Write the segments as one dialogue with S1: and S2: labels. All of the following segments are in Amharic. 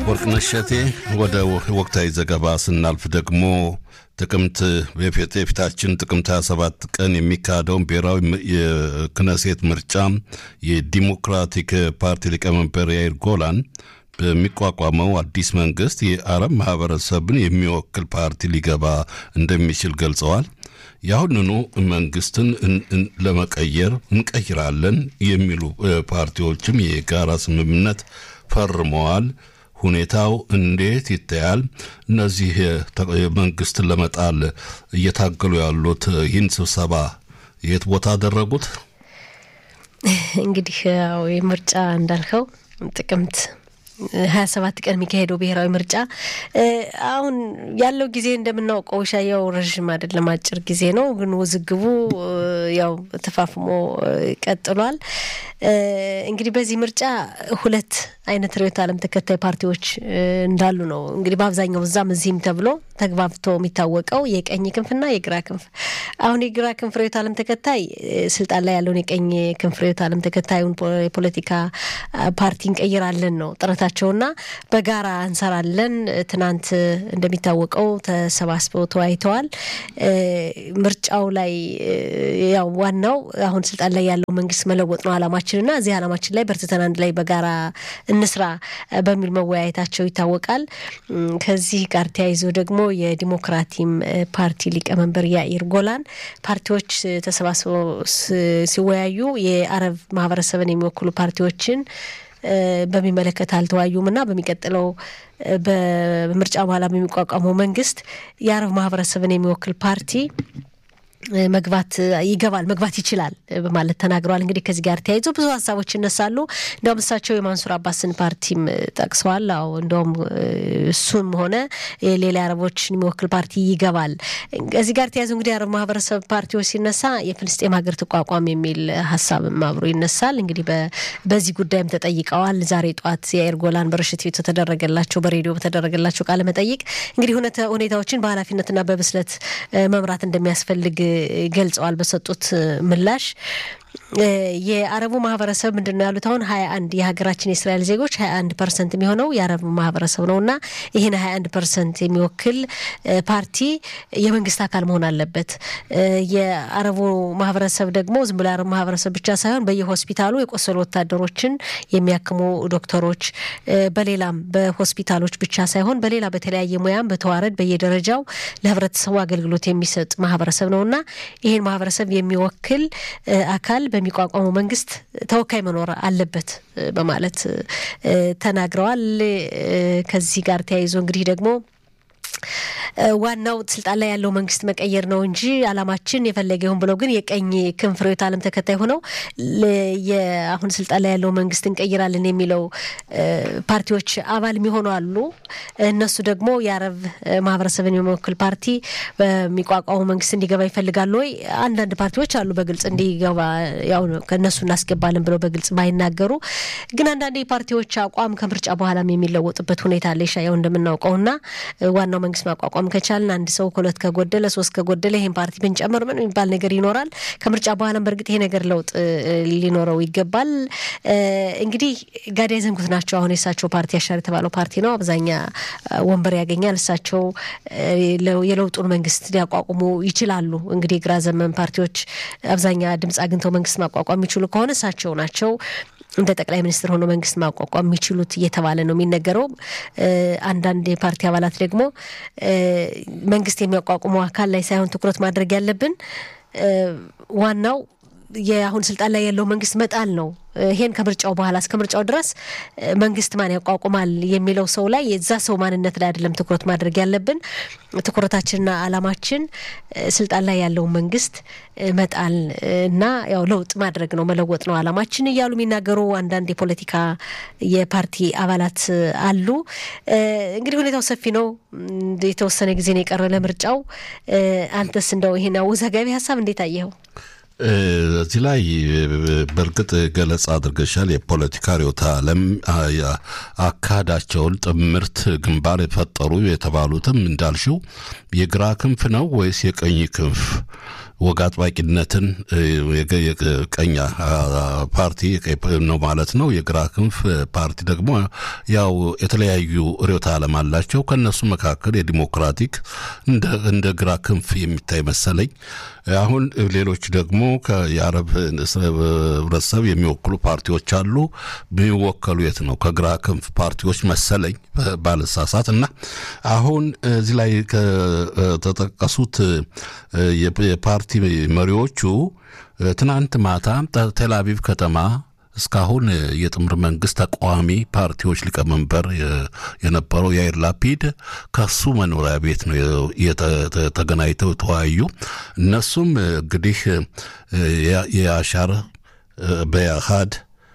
S1: ወርቅነሽ እሸቴ ወደ ወቅታዊ ዘገባ ስናልፍ ደግሞ ጥቅምት የፊታችን ጥቅምት 27 ቀን የሚካሄደውን ብሔራዊ የክነሴት ምርጫ የዲሞክራቲክ ፓርቲ ሊቀመንበር ያይር ጎላን በሚቋቋመው አዲስ መንግስት የአረብ ማህበረሰብን የሚወክል ፓርቲ ሊገባ እንደሚችል ገልጸዋል። የአሁንኑ መንግስትን ለመቀየር እንቀይራለን የሚሉ ፓርቲዎችም የጋራ ስምምነት ፈርመዋል። ሁኔታው እንዴት ይታያል? እነዚህ መንግስትን ለመጣል እየታገሉ ያሉት ይህን ስብሰባ የት ቦታ አደረጉት?
S2: እንግዲህ ያው የምርጫ እንዳልከው ጥቅምት ሀያ ሰባት ቀን የሚካሄደው ብሔራዊ ምርጫ አሁን ያለው ጊዜ እንደምናውቀው ሻያው ረዥም አይደለም፣ አጭር ጊዜ ነው። ግን ውዝግቡ ያው ተፋፍሞ ቀጥሏል። እንግዲህ በዚህ ምርጫ ሁለት አይነት ርዕዮተ ዓለም ተከታይ ፓርቲዎች እንዳሉ ነው እንግዲህ በአብዛኛው እዛም እዚህም ተብሎ ተግባብቶ የሚታወቀው የቀኝ ክንፍና የግራ ክንፍ። አሁን የግራ ክንፍ ርዕዮተ ዓለም ተከታይ ስልጣን ላይ ያለውን የቀኝ ክንፍ ርዕዮተ ዓለም ተከታዩን የፖለቲካ ፓርቲ እንቀይራለን ነው ጥረታቸውና በጋራ እንሰራለን። ትናንት እንደሚታወቀው ተሰባስበው ተወያይተዋል። ምርጫው ላይ ያው ዋናው አሁን ስልጣን ላይ ያለው መንግስት መለወጥ ነው አላማችንና እዚህ አላማችን ላይ በርትተን አንድ ላይ በጋራ እንስራ በሚል መወያየታቸው ይታወቃል። ከዚህ ጋር ተያይዞ ደግሞ የዲሞክራቲም ፓርቲ ሊቀመንበር ያኢር ጎላን ፓርቲዎች ተሰባስበው ሲወያዩ የአረብ ማህበረሰብን የሚወክሉ ፓርቲዎችን በሚመለከት አልተወያዩም እና በሚቀጥለው በምርጫ በኋላ በሚቋቋመው መንግስት የአረብ ማህበረሰብን የሚወክል ፓርቲ መግባት ይገባል መግባት ይችላል በማለት ተናግረዋል። እንግዲህ ከዚህ ጋር ተያይዞ ብዙ ሀሳቦች ይነሳሉ። እንዲያውም እሳቸው የማንሱር አባስን ፓርቲም ጠቅሰዋል። አዎ እንደውም እሱም ሆነ ሌላ አረቦችን የሚወክል ፓርቲ ይገባል። ከዚህ ጋር ተያይዞ እንግዲህ የአረብ ማህበረሰብ ፓርቲዎች ሲነሳ የፍልስጤም ሀገር ትቋቋም የሚል ሀሳብም አብሮ ይነሳል። እንግዲህ በዚህ ጉዳይም ተጠይቀዋል። ዛሬ ጠዋት የአየር ጎላን በርሽት ቤት ተደረገላቸው በሬዲዮ በተደረገላቸው ቃለ መጠይቅ እንግዲህ ሁኔታዎችን በኃላፊነትና በብስለት መምራት እንደሚያስፈልግ ገልጸዋል። በሰጡት ምላሽ የአረቡ ማህበረሰብ ምንድን ነው ያሉት? አሁን ሀያ አንድ የሀገራችን የእስራኤል ዜጎች ሀያ አንድ ፐርሰንት የሚሆነው የአረቡ ማህበረሰብ ነው እና ይህን ሀያ አንድ ፐርሰንት የሚወክል ፓርቲ የመንግስት አካል መሆን አለበት። የአረቡ ማህበረሰብ ደግሞ ዝም ብሎ የአረቡ ማህበረሰብ ብቻ ሳይሆን በየሆስፒታሉ የቆሰሉ ወታደሮችን የሚያክሙ ዶክተሮች፣ በሌላም በሆስፒታሎች ብቻ ሳይሆን በሌላ በተለያየ ሙያም በተዋረድ በየደረጃው ለህብረተሰቡ አገልግሎት የሚሰጥ ማህበረሰብ ነው እና ይህን ማህበረሰብ የሚወክል አካል በሚቋቋመው መንግስት ተወካይ መኖር አለበት በማለት ተናግረዋል። ከዚህ ጋር ተያይዞ እንግዲህ ደግሞ ዋናው ስልጣን ላይ ያለው መንግስት መቀየር ነው እንጂ አላማችን የፈለገ ይሁን ብለው ግን የቀኝ ክንፍ ርዕዮተ ዓለም ተከታይ ሆነው አሁን ስልጣን ላይ ያለው መንግስት እንቀይራለን የሚለው ፓርቲዎች አባል የሚሆኑ አሉ። እነሱ ደግሞ የአረብ ማህበረሰብን የሚወክል ፓርቲ በሚቋቋሙ መንግስት እንዲገባ ይፈልጋሉ ወይ? አንዳንድ ፓርቲዎች አሉ በግልጽ እንዲገባ ያው ከእነሱ እናስገባለን ብለው በግልጽ ባይናገሩ፣ ግን አንዳንድ የፓርቲዎች አቋም ከምርጫ በኋላም የሚለወጥበት ሁኔታ አለ። ያው እንደምናውቀውና ዋናው መንግስት ማቋቋም ከቻልን አንድ ሰው ሁለት ከጎደለ ሶስት ከጎደለ ይህን ፓርቲ ብንጨምር ምን የሚባል ነገር ይኖራል። ከምርጫ በኋላም በእርግጥ ይሄ ነገር ለውጥ ሊኖረው ይገባል። እንግዲህ ጋዳይ ዘንጉት ናቸው። አሁን የእሳቸው ፓርቲ አሻር የተባለው ፓርቲ ነው። አብዛኛ ወንበር ያገኛል። እሳቸው የለውጡን መንግስት ሊያቋቁሙ ይችላሉ። እንግዲህ የግራ ዘመን ፓርቲዎች አብዛኛ ድምፅ አግኝተው መንግስት ማቋቋም የሚችሉ ከሆነ እሳቸው ናቸው እንደ ጠቅላይ ሚኒስትር ሆኖ መንግስት ማቋቋም የሚችሉት እየተባለ ነው የሚነገረው። አንዳንድ የፓርቲ አባላት ደግሞ መንግስት የሚያቋቁመው አካል ላይ ሳይሆን ትኩረት ማድረግ ያለብን ዋናው የአሁን ስልጣን ላይ ያለው መንግስት መጣል ነው። ይሄን ከምርጫው በኋላ እስከ ምርጫው ድረስ መንግስት ማን ያቋቁማል የሚለው ሰው ላይ የዛ ሰው ማንነት ላይ አይደለም ትኩረት ማድረግ ያለብን። ትኩረታችንና አላማችን ስልጣን ላይ ያለውን መንግስት መጣል እና ያው ለውጥ ማድረግ ነው መለወጥ ነው አላማችን እያሉ የሚናገሩ አንዳንድ የፖለቲካ የፓርቲ አባላት አሉ። እንግዲህ ሁኔታው ሰፊ ነው። የተወሰነ ጊዜ ነው የቀረ ለምርጫው። አንተስ እንደው ይሄን አወዛጋቢ ሀሳብ እንዴት አየኸው?
S1: እዚህ ላይ በእርግጥ ገለጻ አድርገሻል። የፖለቲካ ርዕዮተ ዓለም አካሄዳቸውን ጥምርት ግንባር የፈጠሩ የተባሉትም እንዳልሽው የግራ ክንፍ ነው ወይስ የቀኝ ክንፍ ወግ አጥባቂነትን የቀኝ ፓርቲ ነው ማለት ነው። የግራ ክንፍ ፓርቲ ደግሞ ያው የተለያዩ ርዕዮተ ዓለም አላቸው። ከእነሱ መካከል የዲሞክራቲክ እንደ ግራ ክንፍ የሚታይ መሰለኝ። አሁን ሌሎች ደግሞ የአረብ ህብረተሰብ የሚወክሉ ፓርቲዎች አሉ። የሚወከሉ የት ነው? ከግራ ክንፍ ፓርቲዎች መሰለኝ ባልሳሳት። እና አሁን እዚህ ላይ ከተጠቀሱት የፓርቲ መሪዎቹ ትናንት ማታ ቴልአቪቭ ከተማ እስካሁን የጥምር መንግስት ተቃዋሚ ፓርቲዎች ሊቀመንበር የነበረው ያይር ላፒድ ከሱ መኖሪያ ቤት ነው ተገናኝተው ተወያዩ። እነሱም እንግዲህ የአሻር በያሃድ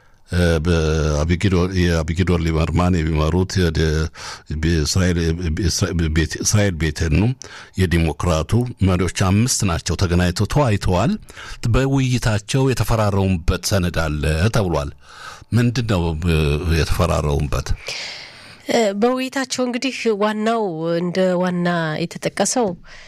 S1: የአቢጊዶር ሊበርማን የሚመሩት እስራኤል ቤተኑ የዲሞክራቱ መሪዎች አምስት ናቸው። ተገናኝተው ተወያይተዋል። በውይይታቸው የተፈራረሙበት ሰነድ አለ ተብሏል። ምንድን ነው የተፈራረሙበት?
S2: በውይይታቸው እንግዲህ ዋናው እንደ ዋና የተጠቀሰው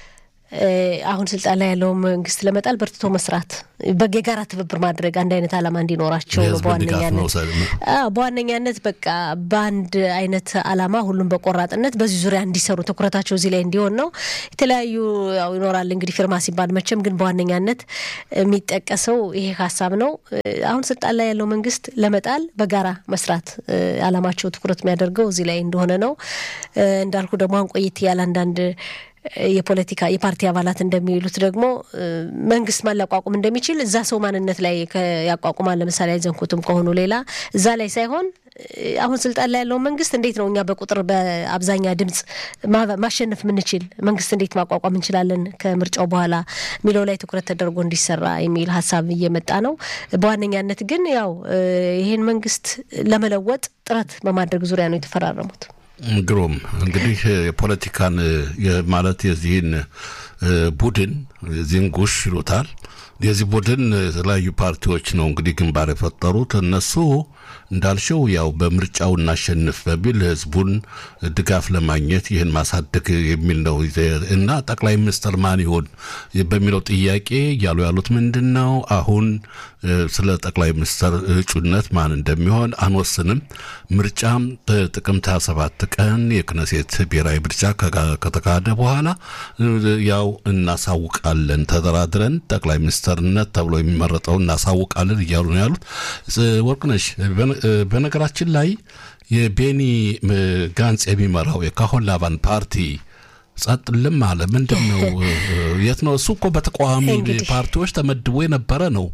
S2: አሁን ስልጣን ላይ ያለው መንግስት ለመጣል በርትቶ መስራት፣ የጋራ ትብብር ማድረግ፣ አንድ አይነት ዓላማ እንዲኖራቸው ነው። በዋነኛነት በዋነኛነት በቃ በአንድ አይነት ዓላማ ሁሉም በቆራጥነት በዚህ ዙሪያ እንዲሰሩ ትኩረታቸው እዚህ ላይ እንዲሆን ነው። የተለያዩ ያው ይኖራል እንግዲህ ፊርማ ሲባል መቼም፣ ግን በዋነኛነት የሚጠቀሰው ይሄ ሀሳብ ነው። አሁን ስልጣን ላይ ያለው መንግስት ለመጣል በጋራ መስራት ዓላማቸው ትኩረት የሚያደርገው እዚህ ላይ እንደሆነ ነው። እንዳልኩ ደግሞ አሁን ቆየት ያለ አንዳንድ የፖለቲካ የፓርቲ አባላት እንደሚሉት ደግሞ መንግስት ማን ሊያቋቁም እንደሚችል እዛ ሰው ማንነት ላይ ያቋቁማል። ለምሳሌ አይዘንኩትም ከሆኑ ሌላ እዛ ላይ ሳይሆን አሁን ስልጣን ላይ ያለውን መንግስት እንዴት ነው እኛ በቁጥር በአብዛኛ ድምፅ ማሸነፍ የምንችል መንግስት እንዴት ማቋቋም እንችላለን ከምርጫው በኋላ የሚለው ላይ ትኩረት ተደርጎ እንዲሰራ የሚል ሀሳብ እየመጣ ነው። በዋነኛነት ግን ያው ይህን መንግስት ለመለወጥ ጥረት በማድረግ ዙሪያ ነው የተፈራረሙት።
S1: ግሩም እንግዲህ የፖለቲካን ማለት የዚህን ቡድን የዚህን ጉሽ ይሉታል። የዚህ ቡድን የተለያዩ ፓርቲዎች ነው እንግዲህ ግንባር የፈጠሩት እነሱ እንዳልሽው ያው በምርጫው እናሸንፍ በሚል ህዝቡን ድጋፍ ለማግኘት ይህን ማሳደግ የሚል ነው እና ጠቅላይ ሚኒስትር ማን ይሆን በሚለው ጥያቄ እያሉ ያሉት ምንድን ነው? አሁን ስለ ጠቅላይ ሚኒስትር እጩነት ማን እንደሚሆን አንወስንም። ምርጫም ጥቅምት 27 ቀን የክነሴት ብሔራዊ ምርጫ ከተካሄደ በኋላ ያው እናሳውቃለን፣ ተደራድረን ጠቅላይ ሚኒስትርነት ተብሎ የሚመረጠው እናሳውቃለን እያሉ ነው ያሉት። ወርቅነሽ በነገራችን ላይ የቤኒ ጋንጽ የሚመራው የካሆን ላቫን ፓርቲ ጸጥ ልም አለ። ምንድን ነው? የት ነው? እሱ እኮ በተቃዋሚ ፓርቲዎች ተመድቦ የነበረ ነው።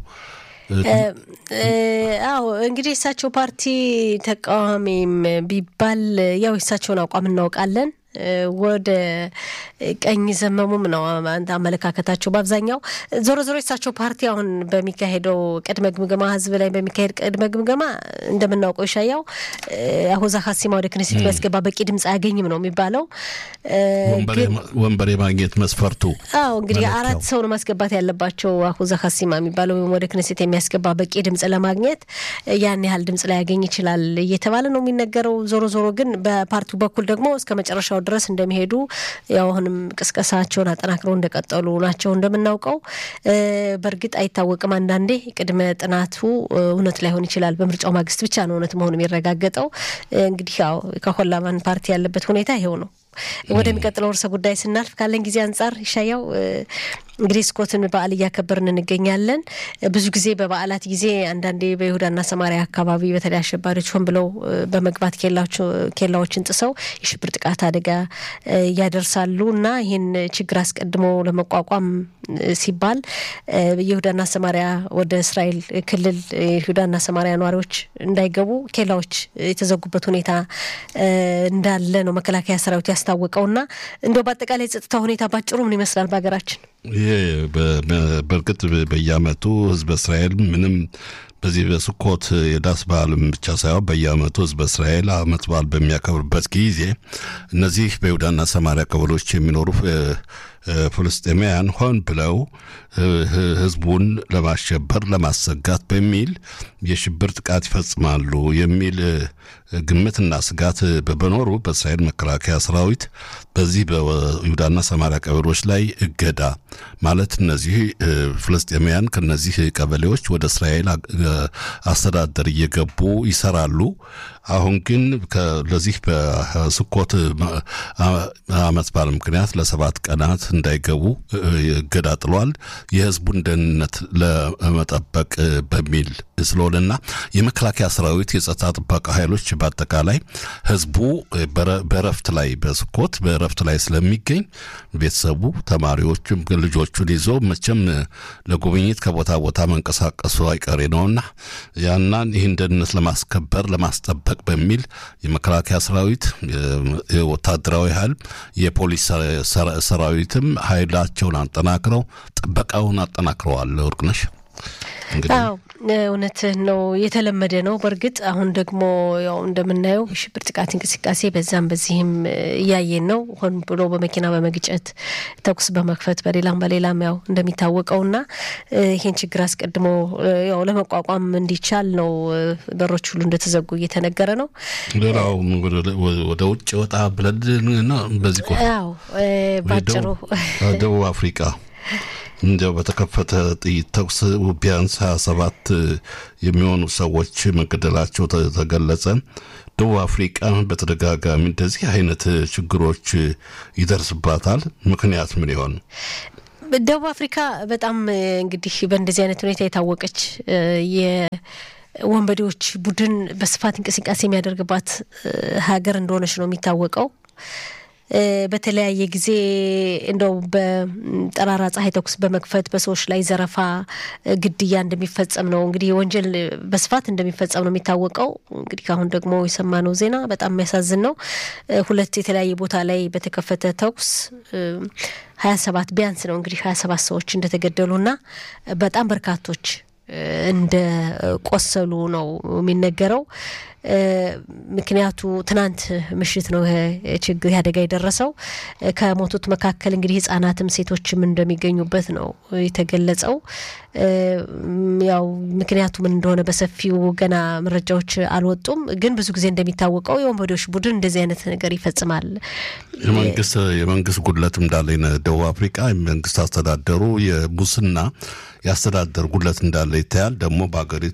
S2: አዎ እንግዲህ የእሳቸው ፓርቲ ተቃዋሚም ቢባል ያው የእሳቸውን አቋም እናውቃለን። ወደ ቀኝ ዘመሙም ነው አመለካከታቸው በአብዛኛው። ዞሮ ዞሮ የሳቸው ፓርቲ አሁን በሚካሄደው ቅድመ ግምገማ ህዝብ ላይ በሚካሄድ ቅድመ ግምገማ እንደምናውቀው ይሻያው አሁዛ ሀሲማ ወደ ክነሴት የሚያስገባ በቂ ድምፅ አያገኝም ነው የሚባለው።
S1: ወንበር የማግኘት መስፈርቱ
S2: አዎ እንግዲህ አራት ሰው ነው ማስገባት ያለባቸው አሁዛ ሀሲማ የሚባለው ወይም ወደ ክነሴት የሚያስገባ በቂ ድምፅ ለማግኘት ያን ያህል ድምፅ ላያገኝ ይችላል እየተባለ ነው የሚነገረው። ዞሮ ዞሮ ግን በፓርቲው በኩል ደግሞ እስከ መጨረሻው ድረስ እንደሚሄዱ ያው አሁንም ቅስቀሳቸውን አጠናክረው እንደቀጠሉ ናቸው እንደምናውቀው። በእርግጥ አይታወቅም። አንዳንዴ ቅድመ ጥናቱ እውነት ላይሆን ይችላል። በምርጫው ማግስት ብቻ ነው እውነት መሆኑ የሚረጋገጠው። እንግዲህ ያው ከሆላማን ፓርቲ ያለበት ሁኔታ ይሄው ነው። ወደሚቀጥለው ርዕሰ ጉዳይ ስናልፍ ካለን ጊዜ አንጻር ይሻያው እንግዲህ ስኮትን በዓል እያከበርን እንገኛለን። ብዙ ጊዜ በበዓላት ጊዜ አንዳንዴ በይሁዳና ሰማሪያ አካባቢ በተለይ አሸባሪዎች ሆን ብለው በመግባት ኬላዎችን ጥሰው የሽብር ጥቃት አደጋ ያደርሳሉ እና ይህን ችግር አስቀድሞ ለመቋቋም ሲባል የይሁዳና ሰማሪያ ወደ እስራኤል ክልል የይሁዳና ሰማሪያ ነዋሪዎች እንዳይገቡ ኬላዎች የተዘጉበት ሁኔታ እንዳለ ነው መከላከያ ሰራዊት ያስታወቀውና እንደው በአጠቃላይ የጸጥታ ሁኔታ ባጭሩ ምን ይመስላል በሀገራችን?
S1: ይሄ በእርግጥ በየዓመቱ ህዝበ እስራኤል ምንም በዚህ በስኮት የዳስ በዓልም ብቻ ሳይሆን በየዓመቱ ህዝበ እስራኤል አመት በዓል በሚያከብርበት ጊዜ እነዚህ በይሁዳና ሰማሪያ ቀበሌዎች የሚኖሩ ፍልስጤማውያን ሆን ብለው ህዝቡን ለማሸበር ለማሰጋት በሚል የሽብር ጥቃት ይፈጽማሉ የሚል ግምትና ስጋት በመኖሩ በእስራኤል መከላከያ ሰራዊት በዚህ በይሁዳና ሰማሪያ ቀበሌዎች ላይ እገዳ ማለት እነዚህ ፍልስጤማውያን ከነዚህ ቀበሌዎች ወደ እስራኤል አስተዳደር እየገቡ ይሰራሉ። አሁን ግን ለዚህ በስኮት ዓመት በዓል ምክንያት ለሰባት ቀናት እንዳይገቡ እገዳ ጥሏል። የህዝቡን ደህንነት ለመጠበቅ በሚል ስለሆነና የመከላከያ ሰራዊት የጸጥታ ጥበቃ ኃይሎች በአጠቃላይ ህዝቡ በረፍት ላይ በስኮት በረፍት ላይ ስለሚገኝ ቤተሰቡ ተማሪዎቹም ልጆቹን ይዞ መቼም ለጉብኝት ከቦታ ቦታ መንቀሳቀሱ አይቀሬ ነውና ያናን ይህን ደህንነት ለማስከበር ለማስጠበቅ በሚል የመከላከያ ሰራዊት ወታደራዊ ኃይል የፖሊስ ሰራዊትም ኃይላቸውን አጠናክረው ጥበቃውን አጠናክረዋል። ወርቅነሽ
S2: አዎ እውነትህን ነው። የተለመደ ነው። በእርግጥ አሁን ደግሞ ያው እንደምናየው የሽብር ጥቃት እንቅስቃሴ በዛም በዚህም እያየን ነው። ሆን ብሎ በመኪና በመግጨት ተኩስ በመክፈት በሌላም በሌላም ያው እንደሚታወቀውና ይህን ችግር አስቀድሞ ያው ለመቋቋም እንዲቻል ነው በሮች ሁሉ እንደተዘጉ እየተነገረ ነው።
S1: ሌላው ወደ ውጭ ወጣ ብለን በዚህ
S2: ያው ባጭሩ
S1: ደቡብ አፍሪቃ እንዲያው በተከፈተ ጥይት ተኩስ ቢያንስ ሀያ ሰባት የሚሆኑ ሰዎች መገደላቸው ተገለጸ። ደቡብ አፍሪቃ በተደጋጋሚ እንደዚህ አይነት ችግሮች ይደርስባታል። ምክንያት ምን ይሆን?
S2: ደቡብ አፍሪካ በጣም እንግዲህ በእንደዚህ አይነት ሁኔታ የታወቀች የወንበዴዎች ቡድን በስፋት እንቅስቃሴ የሚያደርግባት ሀገር እንደሆነች ነው የሚታወቀው። በተለያየ ጊዜ እንደው በጠራራ ፀሐይ ተኩስ በመክፈት በሰዎች ላይ ዘረፋ፣ ግድያ እንደሚፈጸም ነው እንግዲህ ወንጀል በስፋት እንደሚፈጸም ነው የሚታወቀው። እንግዲህ አሁን ደግሞ የሰማነው ዜና በጣም የሚያሳዝን ነው። ሁለት የተለያየ ቦታ ላይ በተከፈተ ተኩስ ሀያ ሰባት ቢያንስ ነው እንግዲህ ሀያ ሰባት ሰዎች እንደተገደሉና በጣም በርካቶች እንደ ቆሰሉ ነው የሚነገረው። ምክንያቱ ትናንት ምሽት ነው ችግር አደጋ የደረሰው። ከሞቱት መካከል እንግዲህ ሕጻናትም ሴቶችም እንደሚገኙበት ነው የተገለጸው። ያው ምክንያቱ ምን እንደሆነ በሰፊው ገና መረጃዎች አልወጡም። ግን ብዙ ጊዜ እንደሚታወቀው የወንበዴዎች ቡድን እንደዚህ አይነት ነገር ይፈጽማል።
S1: የመንግስት የመንግስት ጉድለት እንዳለ ደቡብ አፍሪቃ የመንግስት አስተዳደሩ የሙስና የአስተዳደር ጉድለት እንዳለ ይታያል። ደግሞ በሀገሪቱ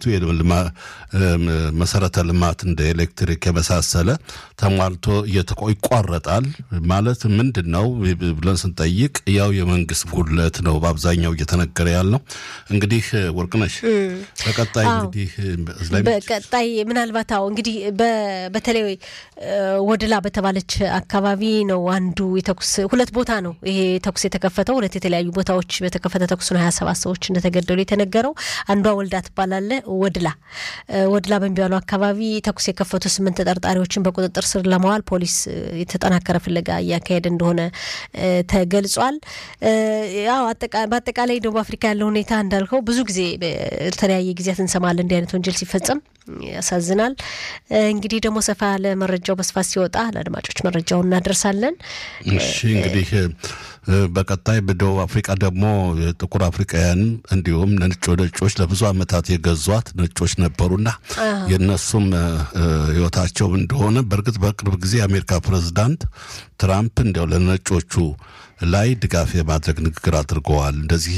S1: መሰረተ ልማት እንደ ኤሌክትሪክ የመሳሰለ ተሟልቶ ይቋረጣል። ማለት ምንድን ነው ብለን ስንጠይቅ ያው የመንግስት ጉድለት ነው በአብዛኛው እየተነገረ ያለው። እንግዲህ ወርቅነሽ በቀጣይ እንግዲህ
S2: በቀጣይ ምናልባት አዎ እንግዲህ በተለይ ወድላ በተባለች አካባቢ ነው አንዱ የተኩስ ሁለት ቦታ ነው ይሄ ተኩስ የተከፈተው ሁለት የተለያዩ ቦታዎች በተከፈተ ተኩስ ነው ሀያ ሰባት ሰዎች እንደተገደሉ የተነገረው። አንዷ ወልዳ ትባላለ ወድላ ወድላ በሚባለው አካባቢ ተኩስ የከፈቱ ስምንት ተጠርጣሪዎችን በቁጥጥር ስር ለማዋል ፖሊስ የተጠናከረ ፍለጋ እያካሄደ እንደሆነ ተገልጿል። ያው በአጠቃላይ ደቡብ አፍሪካ ያለው ሁኔታ እንዳልከው ብዙ ጊዜ በተለያየ ጊዜያት እንሰማለን እንዲህ አይነት ወንጀል ሲፈጸም ያሳዝናል። እንግዲህ ደግሞ ሰፋ ያለ መረጃው በስፋት ሲወጣ ለአድማጮች መረጃውን እናደርሳለን።
S1: እሺ እንግዲህ በቀጣይ በደቡብ አፍሪቃ ደግሞ ጥቁር አፍሪካውያን እንዲሁም ነጭ ነጮች ለብዙ ዓመታት የገዟት ነጮች ነበሩና የእነሱም ሕይወታቸው እንደሆነ በእርግጥ በቅርብ ጊዜ የአሜሪካ ፕሬዚዳንት ትራምፕ እንዲያው ለነጮቹ ላይ ድጋፍ የማድረግ ንግግር አድርገዋል። እንደዚህ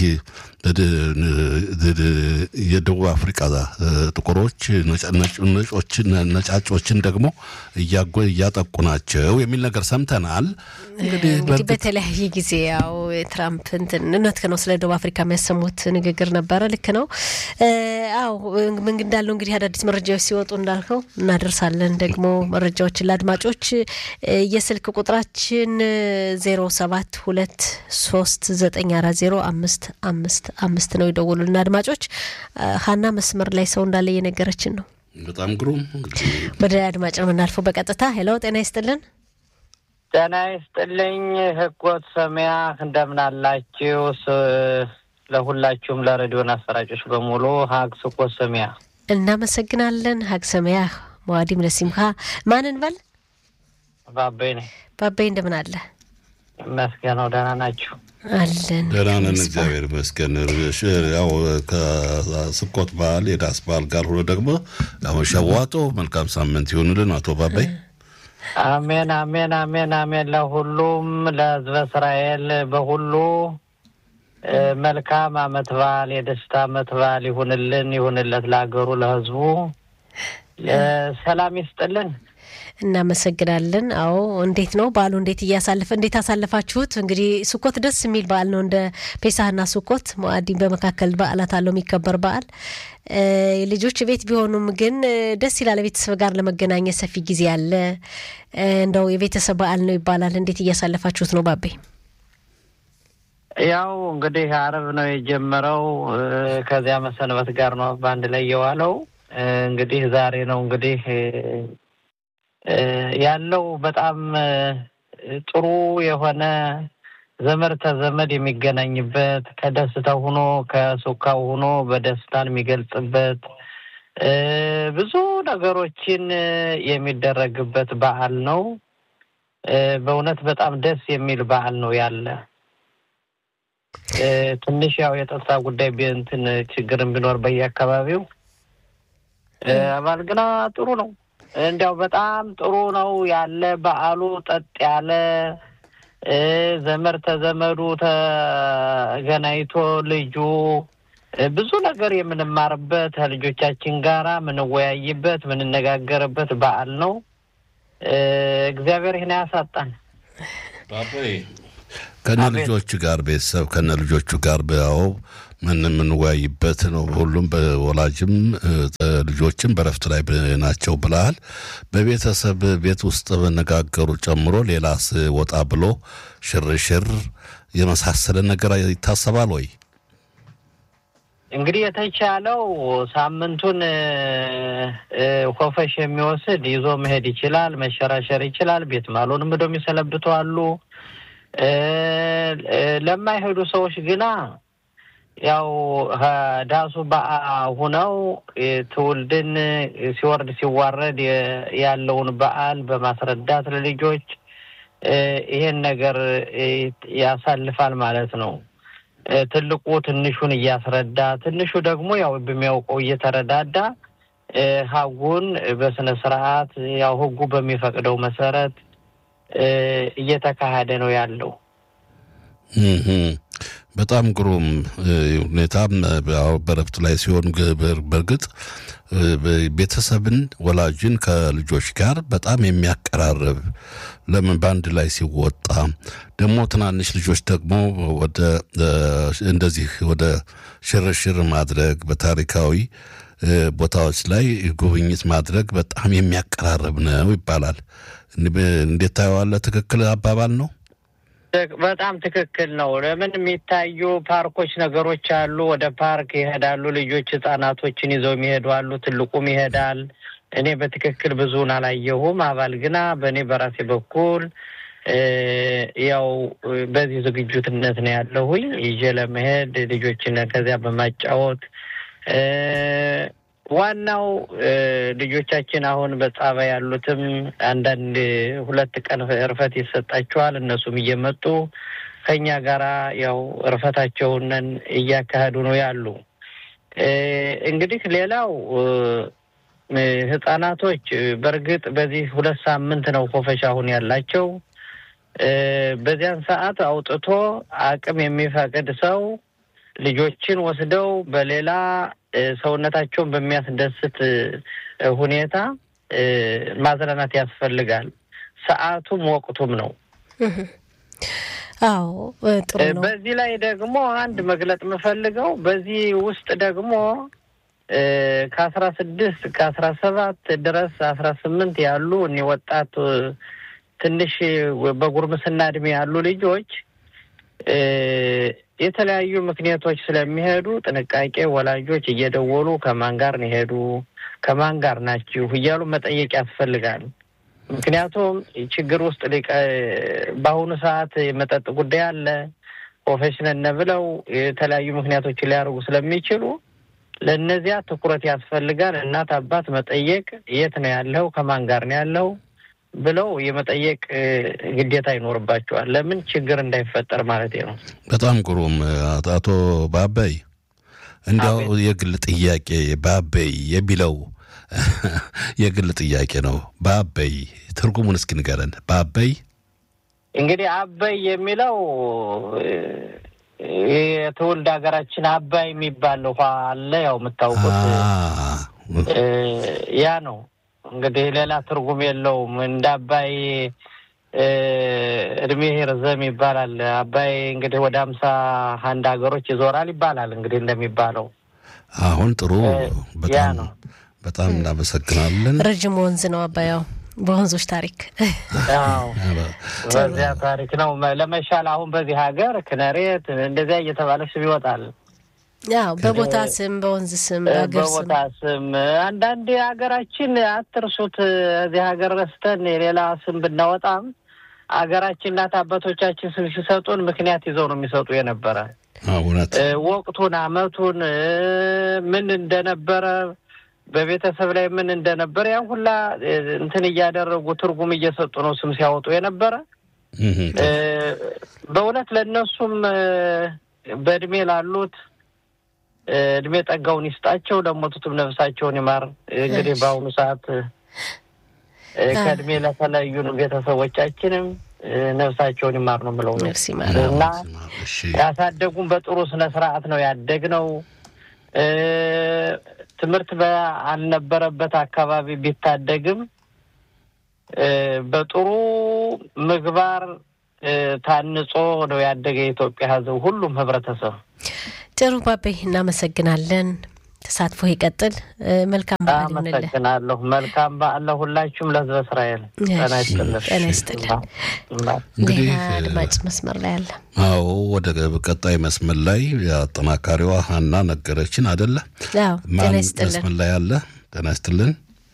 S1: የደቡብ አፍሪቃ ጥቁሮች ነጮችን ነጫጮችን ደግሞ እያጠቁ ናቸው የሚል ነገር ሰምተናል።
S2: እንግዲህ በተለያየ ጊዜ ያው ትራምፕ እንትን እውነት ነው ስለ ደቡብ አፍሪካ የሚያሰሙት ንግግር ነበረ። ልክ ነው። አዎ ምን እንዳለው እንግዲህ አዳዲስ መረጃዎች ሲወጡ እንዳልከው እናደርሳለን። ደግሞ መረጃዎችን ለአድማጮች የስልክ ቁጥራችን ዜሮ ሰባት ሁለት ሶስት ዘጠኝ አራት ዜሮ አምስት አምስት አምስት ነው። የደወሉልን አድማጮች ሀና መስመር ላይ ሰው እንዳለ እየነገረችን ነው።
S1: በጣም ግሩም።
S2: ወደ አድማጭ ነው የምናልፈው በቀጥታ ሄሎ፣ ጤና ይስጥልን።
S3: ጤና ይስጥልኝ ህጎት ሰሚያ እንደምን አላችሁ? ለሁላችሁም ለሬዲዮን አሰራጮች በሙሉ ሀግ ስኮት ሰሚያ
S2: እናመሰግናለን። ሀግ ሰሚያ መዋዲም ለሲምካ ማን እንበል?
S3: ባቤ ነኝ።
S2: ባቤ እንደምን አለ?
S3: መስገነው ደህና ናችሁ?
S2: አለን
S1: ደህና ነን፣ እግዚአብሔር ይመስገን። ያው ከስኮት በዓል የዳስ በዓል ጋር ሆኖ ደግሞ አሁን ሸዋጦ መልካም ሳምንት ይሆንልን አቶ ባባይ።
S3: አሜን አሜን አሜን አሜን። ለሁሉም ለሕዝበ እስራኤል በሁሉ መልካም አመት በዓል የደስታ አመት በዓል ይሁንልን ይሁንለት፣ ለሀገሩ ለሕዝቡ ሰላም ይስጥልን።
S2: እናመሰግናለን። አዎ እንዴት ነው በዓሉ? እንዴት እያሳለፈ እንዴት አሳለፋችሁት? እንግዲህ ስኮት ደስ የሚል በዓል ነው። እንደ ፔሳህና ስኮት ሞአዲን በመካከል በዓላት አለው የሚከበር በዓል ልጆች ቤት ቢሆኑም ግን ደስ ይላል። ቤተሰብ ጋር ለመገናኘት ሰፊ ጊዜ አለ። እንደው የቤተሰብ በዓል ነው ይባላል። እንዴት እያሳለፋችሁት ነው ባቤ?
S3: ያው እንግዲህ አረብ ነው የጀመረው። ከዚያ መሰንበት ጋር ነው በአንድ ላይ የዋለው። እንግዲህ ዛሬ ነው እንግዲህ ያለው በጣም ጥሩ የሆነ ዘመድ ተዘመድ የሚገናኝበት ከደስታው ሆኖ ከሱካው ሆኖ በደስታን የሚገልጽበት ብዙ ነገሮችን የሚደረግበት በዓል ነው። በእውነት በጣም ደስ የሚል በዓል ነው ያለ ትንሽ ያው የጸጥታ ጉዳይ እንትን ችግርን ቢኖር በየአካባቢው አባል ግና ጥሩ ነው። እንዲያው በጣም ጥሩ ነው ያለ በዓሉ ጠጥ ያለ ዘመድ ተዘመዱ ተገናኝቶ ልጁ ብዙ ነገር የምንማርበት ከልጆቻችን ጋራ የምንወያይበት የምንነጋገርበት በዓል ነው። እግዚአብሔር ይህን ያሳጣን።
S1: ከነ ልጆቹ ጋር ቤተሰብ ከነ ልጆቹ ጋር ያው ምን የምንወያይበት ነው። ሁሉም በወላጅም ልጆችም በረፍት ላይ ናቸው ብለሃል። በቤተሰብ ቤት ውስጥ መነጋገሩ ጨምሮ ሌላስ ወጣ ብሎ ሽርሽር የመሳሰለ ነገር ይታሰባል ወይ?
S3: እንግዲህ የተቻለው ሳምንቱን ኮፈሽ የሚወስድ ይዞ መሄድ ይችላል፣ መሸራሸር ይችላል። ቤት ማሎንም ሄዶ የሚሰለብቱ አሉ። ለማይሄዱ ሰዎች ግና ያው ዳሱ በአ ሁነው ትውልድን ሲወርድ ሲዋረድ ያለውን በዓል በማስረዳት ለልጆች ይሄን ነገር ያሳልፋል ማለት ነው። ትልቁ ትንሹን እያስረዳ ትንሹ ደግሞ ያው በሚያውቀው እየተረዳዳ ሀጉን በስነ ስርዓት ያው ህጉ በሚፈቅደው መሰረት እየተካሄደ ነው ያለው።
S1: በጣም ግሩም ሁኔታም በረፍት ላይ ሲሆን በእርግጥ ቤተሰብን ወላጅን ከልጆች ጋር በጣም የሚያቀራርብ ለምን በአንድ ላይ ሲወጣ ደግሞ ትናንሽ ልጆች ደግሞ ወደ እንደዚህ ወደ ሽርሽር ማድረግ በታሪካዊ ቦታዎች ላይ ጉብኝት ማድረግ በጣም የሚያቀራርብ ነው ይባላል። እንዴት ታየዋለህ? ትክክል አባባል ነው።
S3: በጣም ትክክል ነው። ለምን የሚታዩ ፓርኮች ነገሮች አሉ። ወደ ፓርክ ይሄዳሉ ልጆች፣ ህጻናቶችን ይዘው የሚሄዱ አሉ። ትልቁም ይሄዳል። እኔ በትክክል ብዙውን አላየሁም። አባል ግና በእኔ በራሴ በኩል ያው በዚህ ዝግጁትነት ነው ያለሁኝ ይዤ ለመሄድ ልጆችን ከዚያ በማጫወት ዋናው ልጆቻችን አሁን በጸባይ ያሉትም አንዳንድ ሁለት ቀን እርፈት ይሰጣቸዋል። እነሱም እየመጡ ከኛ ጋራ ያው እርፈታቸውንን እያካሄዱ ነው ያሉ። እንግዲህ ሌላው ህጻናቶች በእርግጥ በዚህ ሁለት ሳምንት ነው ኮፈሻ አሁን ያላቸው። በዚያን ሰዓት አውጥቶ አቅም የሚፈቅድ ሰው ልጆችን ወስደው በሌላ ሰውነታቸውን በሚያስደስት ሁኔታ ማዝናናት ያስፈልጋል። ሰዓቱም ወቅቱም ነው።
S2: አዎ ጥሩ ነው።
S3: በዚህ ላይ ደግሞ አንድ መግለጥ የምፈልገው በዚህ ውስጥ ደግሞ ከአስራ ስድስት ከአስራ ሰባት ድረስ አስራ ስምንት ያሉ እኒ ወጣት ትንሽ በጉርምስና እድሜ ያሉ ልጆች የተለያዩ ምክንያቶች ስለሚሄዱ ጥንቃቄ ወላጆች እየደወሉ ከማን ጋር ነው ሄዱ፣ ከማን ጋር ናችሁ እያሉ መጠየቅ ያስፈልጋል። ምክንያቱም ችግር ውስጥ በአሁኑ ሰዓት የመጠጥ ጉዳይ አለ። ፕሮፌሽነል ብለው የተለያዩ ምክንያቶችን ሊያደርጉ ስለሚችሉ ለእነዚያ ትኩረት ያስፈልጋል። እናት አባት መጠየቅ፣ የት ነው ያለው፣ ከማን ጋር ነው ያለው፣ ብለው የመጠየቅ ግዴታ ይኖርባቸዋል። ለምን ችግር እንዳይፈጠር ማለት ነው።
S1: በጣም ግሩም አቶ ባበይ፣ እንዲያው የግል ጥያቄ ባበይ የሚለው የግል ጥያቄ ነው። ባበይ ትርጉሙን እስኪ ንገረን። ባበይ
S3: እንግዲህ አበይ የሚለው የትውልድ ሀገራችን አባይ የሚባል ውሃ አለ። ያው የምታውቁት ያ ነው። እንግዲህ ሌላ ትርጉም የለውም። እንደ አባይ እድሜ ርዘም ይባላል። አባይ እንግዲህ ወደ ሀምሳ አንድ ሀገሮች ይዞራል ይባላል። እንግዲህ እንደሚባለው
S1: አሁን ጥሩ በጣም በጣም እናመሰግናለን።
S2: ረጅም ወንዝ ነው አባያው በወንዞች ታሪክ
S3: በዚያ ታሪክ ነው ለመሻል አሁን በዚህ ሀገር ክነሬት እንደዚያ እየተባለ ስም ይወጣል።
S2: ያው በቦታ ስም፣ በወንዝ ስም፣ በሀገር ስም
S3: በቦታ ስም አንዳንድ ሀገራችን አትርሱት። እዚህ ሀገር ረስተን የሌላ ስም ብናወጣም ሀገራችን እናት አባቶቻችን ስም ሲሰጡን ምክንያት ይዘው ነው የሚሰጡ የነበረ
S1: እውነት
S3: ወቅቱን፣ አመቱን ምን እንደነበረ በቤተሰብ ላይ ምን እንደነበረ ያን ሁላ እንትን እያደረጉ ትርጉም እየሰጡ ነው ስም ሲያወጡ የነበረ። በእውነት ለእነሱም በእድሜ ላሉት እድሜ ጠጋውን ይስጣቸው፣ ለሞቱትም ነፍሳቸውን ይማር። እንግዲህ በአሁኑ ሰዓት ከእድሜ ለተለዩን ቤተሰቦቻችንም ነፍሳቸውን ይማር ነው የምለው
S2: ነፍስ ይማር
S3: እና ያሳደጉን በጥሩ ስነ ስርዓት ነው ያደግነው። ትምህርት ባልነበረበት አካባቢ ቢታደግም በጥሩ ምግባር ታንጾ ነው ያደገ የኢትዮጵያ ሕዝብ ሁሉም ህብረተሰብ።
S2: ጥሩ ባቤ፣ እናመሰግናለን። ተሳትፎ ይቀጥል። መልካም በዓል ይሁንልህ።
S3: አመሰግናለሁ። መልካም በዓል ለሁላችሁም ለህዝበ እስራኤል። ጤና ይስጥልን።
S2: ጤና ይስጥልን።
S1: እንግዲህ
S2: ሌላ አድማጭ መስመር ላይ አለ።
S1: አዎ ወደ ቀጣይ መስመር ላይ አጠናካሪዋ ሀና ነገረችን አደለ?
S2: አዎ ጤና
S1: ማን
S2: ይስጥልን።
S1: መስመር ላይ አለ? ጤና ይስጥልን።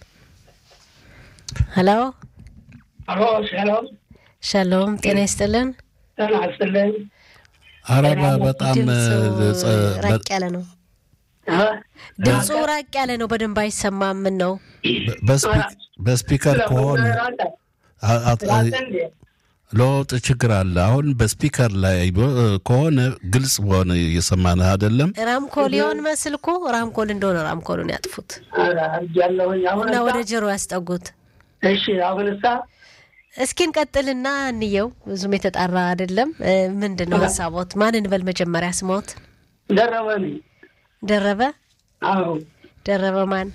S2: ሄሎ
S4: አሎ ሰላም
S2: ሻሎም፣ ጤና ይስጥልን።
S4: ጤና ይስጥልኝ።
S1: አረባ በጣም
S2: ድምፁ
S1: ጸ-
S2: ራቅ ያለ ነው።
S4: እ?
S2: ድምፁ ራቅ ያለ ነው። በደንብ አይሰማም። ምን ነው?
S1: በስፒክ- በስፒከር ከሆነ አ- አት-
S4: እንዴ?
S1: ለውጥ ችግር አለ። አሁን በስፒከር ላይ በ- ከሆነ ግልጽ በሆነ እየሰማንህ አይደለም።
S2: ራምኮል ይሆን መስል እኮ ራምኮል እንደሆነ ራምኮሉን ያጥፉት
S4: ኧረ አድርጊያለሁኝ። አሁን
S2: እና
S4: እሳ-
S2: ወደ ጆሮ ያስጠጉት።
S4: እሺ አሁን እሳ
S2: እስኪ እንቀጥልና እንየው። ብዙም የተጣራ አይደለም። እ፣ ምንድን ነው ሀሳቦት? ማን እንበል መጀመሪያ? ስሞት
S4: ደረበ ነኝ።
S2: ደረበ
S4: አዎ
S2: ደረበ ማን?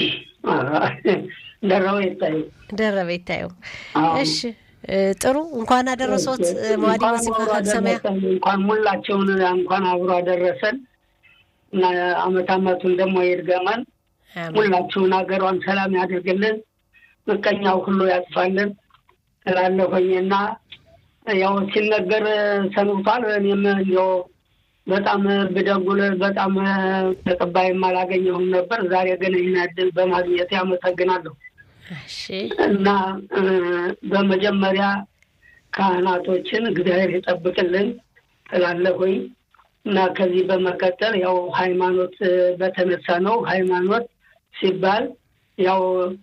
S4: ደረበ ይታይ
S2: ደረበ ይታየው።
S4: አዎ።
S2: እሺ እ፣ ጥሩ እንኳን አደረሶት መዋዲ
S4: እንኳን
S2: ሙዚቃ
S4: አብሮ
S2: ካልሰማያ
S4: አደረሰን፣ እንኳን ሙላቸውን እንኳን አብሮ አደረሰን እና አመት አመቱን ደግሞ ይድገመን። ሁላችሁን ሀገሯን ሰላም ያድርግልን፣ ምቀኛው ሁሉ ያጥፋልን እላለሁኝና ያው ሲነገር ሰንብቷል። እኔም እንዲያው በጣም ብደጉል በጣም ተቀባይም አላገኘሁም ነበር። ዛሬ ግን ይህን እድል በማግኘት ያመሰግናለሁ
S2: እሺ
S4: እና እ፣ በመጀመሪያ ካህናቶችን እግዚአብሔር ይጠብቅልን እላለሁኝ እና ከዚህ በመቀጠል ያው ሃይማኖት እ፣ በተነሳ ነው። ሃይማኖት ሲባል ያው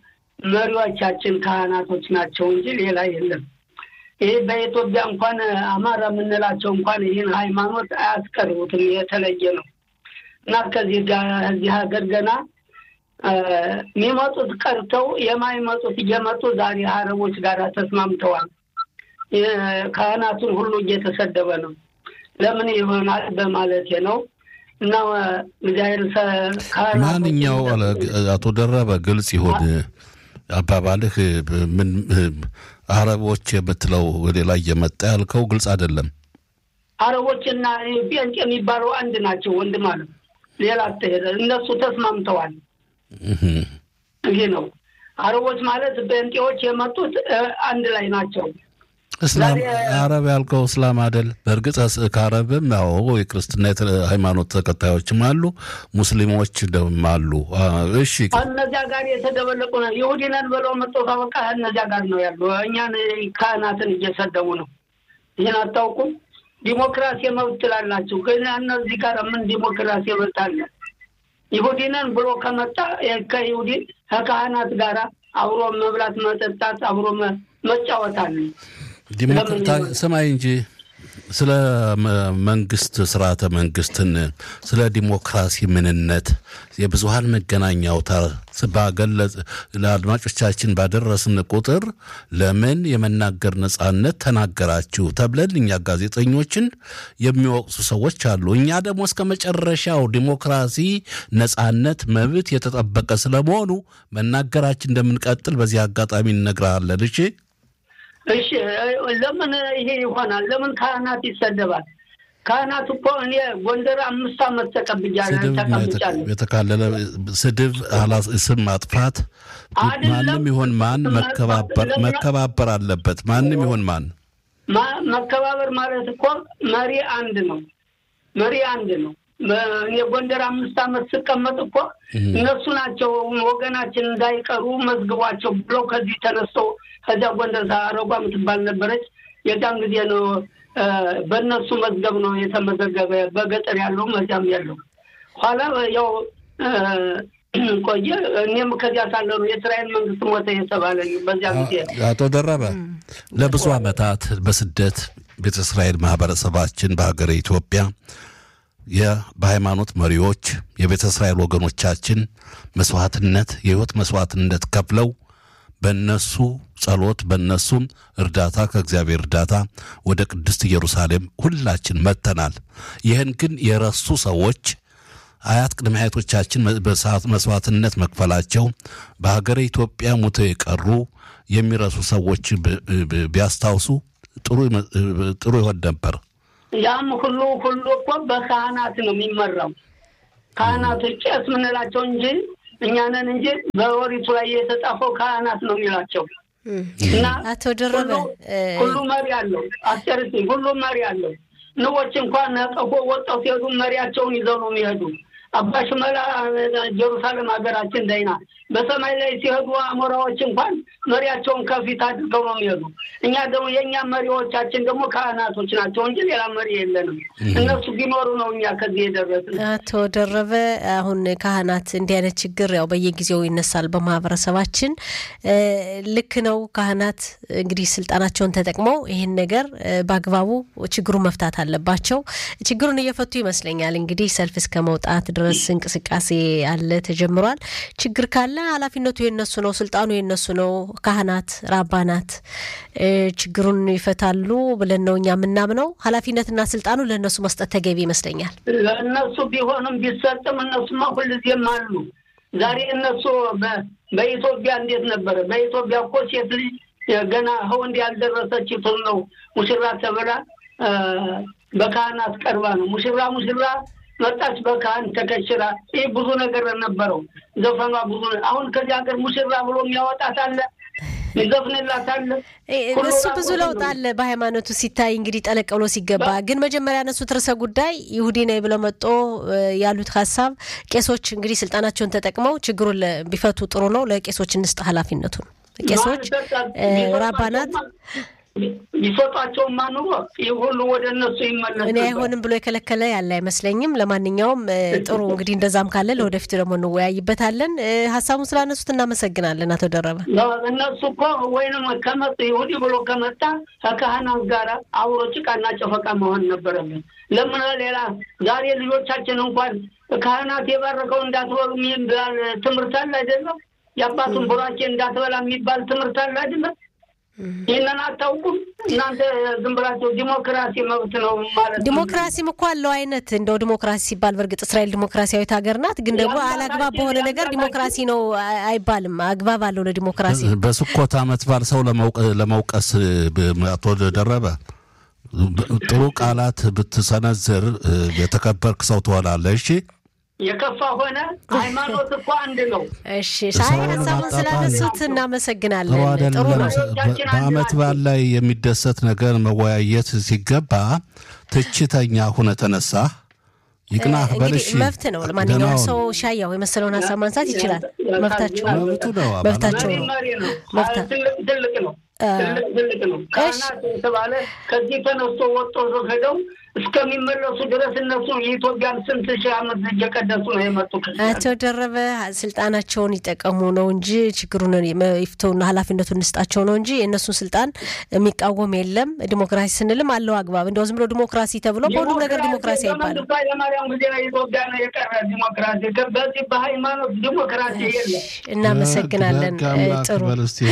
S4: መሪዎቻችን ካህናቶች ናቸው እንጂ ሌላ የለም። ይህ በኢትዮጵያ እንኳን አማራ የምንላቸው እንኳን ይህን ሃይማኖት አያስቀርቡትም፣ የተለየ ነው እና ከዚህ ጋር እዚህ ሀገር ገና እ፣ የሚመጡት ቀርተው የማይመጡት እየመጡ ዛሬ አረቦች ጋር ተስማምተዋል። የ- ካህናቱን ሁሉ እየተሰደበ ነው። ለምን ይሆናል በማለቴ ነው እና እግዚአብሔር ሰ- ካህናቶችን
S1: ማንኛው አለ- አቶ ደረበ ግልጽ ይሁን አባባልህ። ምን አረቦች የምትለው ወደ ላይ እየመጣ ያልከው ግልጽ አይደለም።
S4: አረቦችና ጴንጤ የሚባለው አንድ ናቸው ወንድም አለ ሌላ አትሄደ እነሱ ተስማምተዋል።
S1: እህ።
S4: ይህ ነው አረቦች ማለት ጴንጤዎች የመጡት እ፣ አንድ ላይ ናቸው።
S1: እስላም
S4: ዛሬ-
S1: አረብ ያልከው እስላም አይደል? በእርግጥ እስ- ከአረብም ያው የክርስትና የተ- ሃይማኖት ተከታዮችም አሉ፣ ሙስሊሞች ደግሞ አሉ። አ፣ እሺ
S4: እነዚያ ጋር የተደበለቁ ነው። ይሁዲ ነን ብለው መጥቶ ካበቃ እነዚያ ጋር ነው ያሉ። እኛን ካህናትን እየሰደቡ ነው። ይህን አታውቁም? ዲሞክራሲ መብት ትላላችሁ፣ ግን እነዚህ ጋር ምን ዲሞክራሲ መብት አለ? ይሁዲ ነን ብሎ ከመጣ የ- ከይሁዲ ከካህናት ጋራ አብሮ መብላት፣ መጠጣት፣ አብሮ መጫወት አለ።
S1: ሰማይ እንጂ ስለ መንግስት ስርዓተ መንግስትን ስለ ዲሞክራሲ ምንነት የብዙሀን መገናኛ አውታር ባገለጽ ለአድማጮቻችን ባደረስን ቁጥር ለምን የመናገር ነጻነት ተናገራችሁ ተብለን እኛ ጋዜጠኞችን የሚወቅሱ ሰዎች አሉ። እኛ ደግሞ እስከ መጨረሻው ዲሞክራሲ፣ ነጻነት፣ መብት የተጠበቀ ስለመሆኑ መናገራችን እንደምንቀጥል በዚህ አጋጣሚ እነግርሃለን። እሺ
S4: እሺ ለምን ይሄ ይሆናል? ለምን ካህናት ይሰደባል? ካህናት እኮ እኔ ጎንደር አምስት ዓመት ተቀብያለሁ ተቀብቻለሁ።
S1: የተካለለ ስድብ፣ ስም ማጥፋት ማንም ይሆን ማን መከባበር አለበት። ማንም ይሆን ማን
S4: መከባበር ማለት እኮ መሪ አንድ ነው። መሪ አንድ ነው። እኔ ጎንደር አምስት ዓመት ስቀመጥ እኮ እነሱ ናቸው ወገናችን እንዳይቀሩ መዝግቧቸው ብለው ከዚህ ተነስተው ከዚያ ጎንደር አረጓ የምትባል ነበረች። የዛን ጊዜ ነው በእነሱ መዝገብ ነው የተመዘገበ በገጠር ያለው መዚያም ያለው። ኋላ ያው ቆየ። እኔም ከዚያ ሳለ ነው የእስራኤል መንግስት ሞተ የተባለ በዚያ ጊዜ።
S1: አቶ ደረበ ለብዙ ዓመታት በስደት ቤተ እስራኤል ማህበረሰባችን በሀገረ ኢትዮጵያ በሃይማኖት መሪዎች የቤተ እስራኤል ወገኖቻችን መስዋዕትነት የህይወት መስዋዕትነት ከፍለው በእነሱ ጸሎት በእነሱም እርዳታ ከእግዚአብሔር እርዳታ ወደ ቅድስት ኢየሩሳሌም ሁላችን መጥተናል። ይህን ግን የረሱ ሰዎች አያት ቅድመ አያቶቻችን መስዋዕትነት መክፈላቸው በሀገረ ኢትዮጵያ ሙተው የቀሩ የሚረሱ ሰዎች ቢያስታውሱ ጥሩ ይሆን ነበር።
S4: ያም ሁሉ ሁሉ እኮ በካህናት ነው የሚመራው። ካህናቶች ቄስ ምንላቸው እንጂ እኛ ነን እንጂ በወሪቱ ላይ የተጻፈው ካህናት ነው የሚላቸው። እና
S2: አቶ ደረበ
S4: ሁሉ መሪ አለው። አስጨርስ ሁሉ መሪ አለው። ንቦች እንኳን ነቀፎ ወጣው ሲሄዱ መሪያቸውን ይዘው ነው የሚሄዱ። አባ ሽመላ ጀሩሳሌም ሀገራችን ዳይና በሰማይ ላይ ሲሄዱ አሞራዎች እንኳን መሪያቸውን ከፊት አድርገው ነው የሚሄዱ። እኛ ደግሞ የእኛ መሪዎቻችን ደግሞ ካህናቶች ናቸው እንጂ ሌላ መሪ የለንም። እነሱ ቢኖሩ ነው እኛ ከዚህ የደረስን።
S2: አቶ ደረበ አሁን ካህናት እንዲህ አይነት ችግር ያው በየጊዜው ይነሳል በማህበረሰባችን። ልክ ነው። ካህናት እንግዲህ ስልጣናቸውን ተጠቅመው ይህን ነገር በአግባቡ ችግሩን መፍታት አለባቸው። ችግሩን እየፈቱ ይመስለኛል። እንግዲህ ሰልፍ እስከ መውጣት ድረስ እንቅስቃሴ አለ ተጀምሯል። ችግር ካለ ኃላፊነቱ የነሱ ነው፣ ስልጣኑ የነሱ ነው። ካህናት ራባናት ችግሩን ይፈታሉ ብለን ነው እኛ የምናምነው። ኃላፊነትና ስልጣኑ ለእነሱ መስጠት ተገቢ ይመስለኛል።
S4: ለእነሱ ቢሆንም ቢሰጥም እነሱማ ሁልጊዜም አሉ። ዛሬ እነሱ በኢትዮጵያ እንዴት ነበረ? በኢትዮጵያ እኮ ሴት ልጅ ገና ወንድ ያልደረሰች ነው ሙሽራ ተብላ በካህናት ቀርባ ነው ሙሽራ ሙሽራ መጣች በካህን ተከሽራ። ይህ ብዙ ነገር ነበረው ዘፈኗ ብዙ። አሁን ከዚህ ሀገር ሙሽራ ብሎ የሚያወጣት አለ ይዘፍንላት አለ።
S2: እሱ ብዙ ለውጥ አለ በሃይማኖቱ ሲታይ እንግዲህ ጠለቅ ብሎ ሲገባ። ግን መጀመሪያ ያነሱት ርዕሰ ጉዳይ ይሁዲ ነኝ ብለው መጦ ያሉት ሀሳብ ቄሶች እንግዲህ ስልጣናቸውን ተጠቅመው ችግሩን ቢፈቱ ጥሩ ነው። ለቄሶች እንስጥ ኃላፊነቱን ቄሶች ራባናት
S4: ቢሰጧቸውማ ኑሮ ይህ ሁሉ ወደ እነሱ ይመለስ።
S2: እኔ አይሆንም ብሎ የከለከለ ያለ አይመስለኝም። ለማንኛውም ጥሩ እንግዲህ እንደዛም ካለ ለወደፊቱ ደግሞ እንወያይበታለን። ሀሳቡን ስላነሱት እናመሰግናለን አቶ ደረበ።
S4: እነሱ እኮ ወይንም ከመጡ ይሁዲ ብሎ ከመጣ ከካህናት ጋር አብሮ ጭቃና ጨፈቃ መሆን ነበረብን። ለምን ሌላ ዛሬ ልጆቻችን እንኳን ካህናት የባረከው እንዳትበሉ የሚባል ትምህርት አለ አይደለም? የአባቱን ቡራኬ እንዳትበላ የሚባል ትምህርት አለ አይደለም? ይህንን አታውቁም እናንተ? ዝም ብላችሁ ዲሞክራሲ መብት ነው ማለት
S2: ዲሞክራሲም እኮ አለው አይነት እንደው ዲሞክራሲ ሲባል በእርግጥ እስራኤል ዲሞክራሲያዊት ሀገር ናት። ግን ደግሞ አላግባብ በሆነ ነገር ዲሞክራሲ ነው አይባልም። አግባብ አለው ለዲሞክራሲ።
S1: በስኮት ዓመት በዓል ሰው ለመውቀስ አቶ ደረበ ጥሩ ቃላት ብትሰነዝር የተከበርክ ሰው ትሆናለህ። እሺ
S4: የከፋ ሆነ ሃይማኖት እኮ አንድ ነው።
S2: እሺ ሳይ ሀሳቡን ስላነሱት እናመሰግናለን። ጥሩ ነው።
S1: በዓመት በዓል ላይ የሚደሰት ነገር መወያየት ሲገባ ትችተኛ ሁነ ተነሳ ይቅናህ በልሽ
S2: መብት ነው። ለማንኛውም ሰው ሻያው የመሰለውን ሀሳብ ማንሳት ይችላል። መብታቸው
S1: መብቱ ነው።
S2: መብታቸው ነው።
S4: ትልቅ ነው። ትልቅ ነው። ካህናት የተባለ ከዚህ ተነስቶ ወጦ ሄደው እስከሚመለሱ ድረስ እነሱ የኢትዮጵያን ስንት ሺህ ዓመት እየቀደሱ ነው የመጡ
S2: አቶ ደረበ ስልጣናቸውን ይጠቀሙ ነው እንጂ ችግሩን ይፍተውና ኃላፊነቱን እንስጣቸው ነው እንጂ የእነሱን ስልጣን የሚቃወም የለም። ዲሞክራሲ ስንልም አለው አግባብ። እንደው ዝም ብሎ ዲሞክራሲ ተብሎ በሁሉም ነገር ዲሞክራሲ አይባልም።
S4: ኃይለማርያም ጊዜ ኢትዮጵያ ነው የቀረ ዲሞክራሲ። በዚህ በሃይማኖት ዲሞክራሲ የለም።
S2: እናመሰግናለን። ጥሩ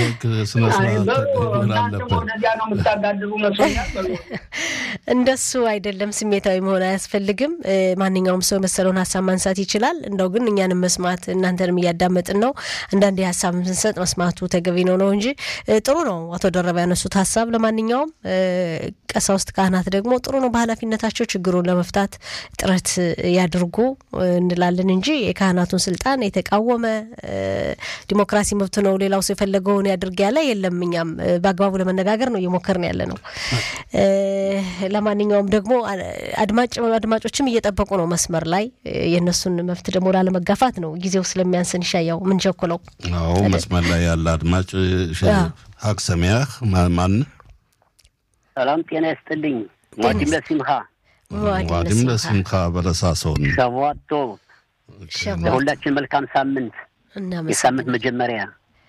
S4: ወደዚያ ነው የምታጋድሉ መስሎኛል።
S2: እንደሱ አይደለም። ስሜታዊ መሆን አያስፈልግም። ማንኛውም ሰው የመሰለውን ሀሳብ ማንሳት ይችላል። እንደው ግን እኛንም መስማት እናንተንም እያዳመጥን ነው። አንዳንዴ ሀሳብ ስንሰጥ መስማቱ ተገቢ ነው ነው እንጂ ጥሩ ነው አቶ ደረባ ያነሱት ሀሳብ። ለማንኛውም ቀሳውስት ካህናት ደግሞ ጥሩ ነው በኃላፊነታቸው ችግሩን ለመፍታት ጥረት ያድርጉ እንላለን እንጂ የካህናቱን ስልጣን የተቃወመ ዲሞክራሲ መብት ነው ሌላው ሰው የፈለገውን ያድርግ ያለ የለም። እኛም በአግባቡ ለመነጋገር ነው እየሞከርን ያለ ነው። ለማንኛውም ደግሞ አድማጭ አድማጮችም እየጠበቁ ነው መስመር ላይ የእነሱን መብት ደግሞ ላለመጋፋት ነው ጊዜው ስለሚያንስን ይሻያው ምን ቸኩለው።
S1: አዎ መስመር ላይ ያለ አድማጭ ሀቅ ሰሚያህ ማን
S5: ሰላም ጤና ይስጥልኝ። ዋዲም ለሲምካ
S1: ዋዲም ለሲምካ በለሳሶን
S5: ሸቧቶ ለሁላችን መልካም ሳምንት የሳምንት መጀመሪያ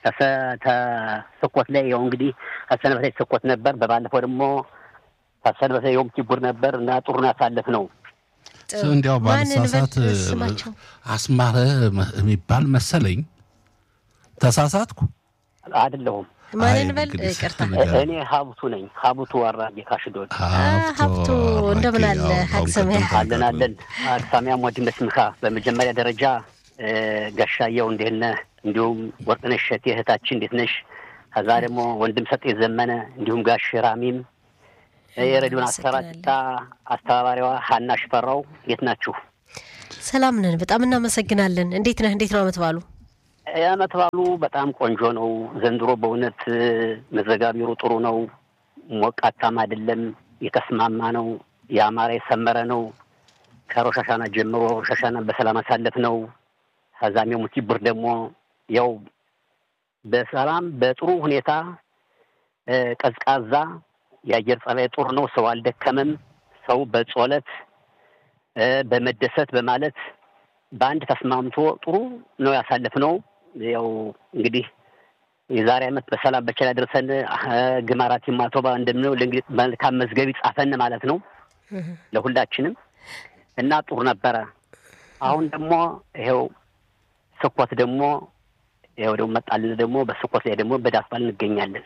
S5: ተስኮት ላይ ያው እንግዲህ ከሰንበት ላይ ተስኮት ነበር። በባለፈው ደግሞ ከሰንበት ላይ ዮም ኪቡር ነበር እና ጥሩን ያሳለፍ ነው።
S1: እንዲያው ባልሳሳት አስማረ የሚባል መሰለኝ። ተሳሳትኩ
S5: አይደለሁም።
S2: ማንን በል ይቅርታ፣
S5: እኔ ሀብቱ ነኝ። ሀብቱ አራጌ ካሽዶድ
S2: ሀብቱ እንደምን አለ? ሀቅሰሚያ
S5: አለን አለን። አቅሳሚያ ሞድን በስምካ በመጀመሪያ ደረጃ ጋሻየው እንዴት ነህ? እንዲሁም ወርቅነሽ እሸቴ እህታችን እንዴት ነሽ? ከዛ ደግሞ ወንድም ሰጤ ዘመነ እንዲሁም ጋሽ ራሚም የሬዲዮን አሰራጭታ አስተባባሪዋ ሀና ሽፈራው እንዴት ናችሁ?
S2: ሰላም ነን። በጣም እናመሰግናለን። እንዴት ነህ? እንዴት ነው አመት ባሉ?
S5: የአመት ባሉ በጣም ቆንጆ ነው። ዘንድሮ በእውነት መዘጋቢሩ ጥሩ ነው። ሞቃታም አይደለም፣ የተስማማ ነው። የአማረ የሰመረ ነው። ከሮሻሻና ጀምሮ ሮሻሻና በሰላም አሳለፍ ነው። ከዛም የሙት ብር ደግሞ ያው በሰላም በጥሩ ሁኔታ ቀዝቃዛ የአየር ጸባይ ጥሩ ነው። ሰው አልደከመም። ሰው በጾለት በመደሰት በማለት በአንድ ተስማምቶ ጥሩ ነው ያሳለፍ ነው። ያው እንግዲህ የዛሬ ዓመት በሰላም በቸላ ደርሰን ግማራት ማቶባ እንደምነው ለእንግዲህ መልካም መዝገብ ይጻፈን ማለት ነው ለሁላችንም እና ጥሩ ነበረ። አሁን ደግሞ ይኸው ስኮት ደግሞ ይኸው ደግሞ መጣልን ደግሞ በስኮት ላይ ደግሞ በዳስ በዓል እንገኛለን።